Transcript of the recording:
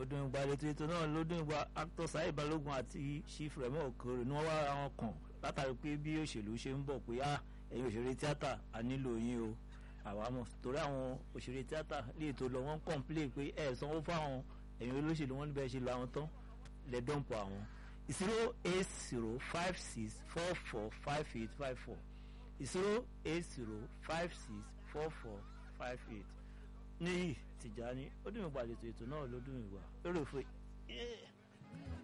ọdún ìgbà ètò ètò náà lọ́dún ìgbà actor Saheed Balogun àti chief Remo Okoro ni wọ́n wá ara wọn kàn látàrí pé bí òṣèlú ṣe ń bọ̀ pé ah ẹ̀yin òṣèré tíátà a nílò yín o àwa mọ̀ torí àwọn òṣèré tíátà lè tó lọ wọ́n kọ̀ǹplé pé ẹ̀ sanwó fáwọn ẹ̀yin olóṣèlú wọn níbẹ̀ ṣe lọ àwọn tán lẹ́dọ̀ǹpọ̀ àwọn zero eight zero five six four four five eight five four zero eight zero five six four four five eight níyì Tìjání ó dùn ìgbà ètò ètò náà ló dùn ìgbà lórí òfin.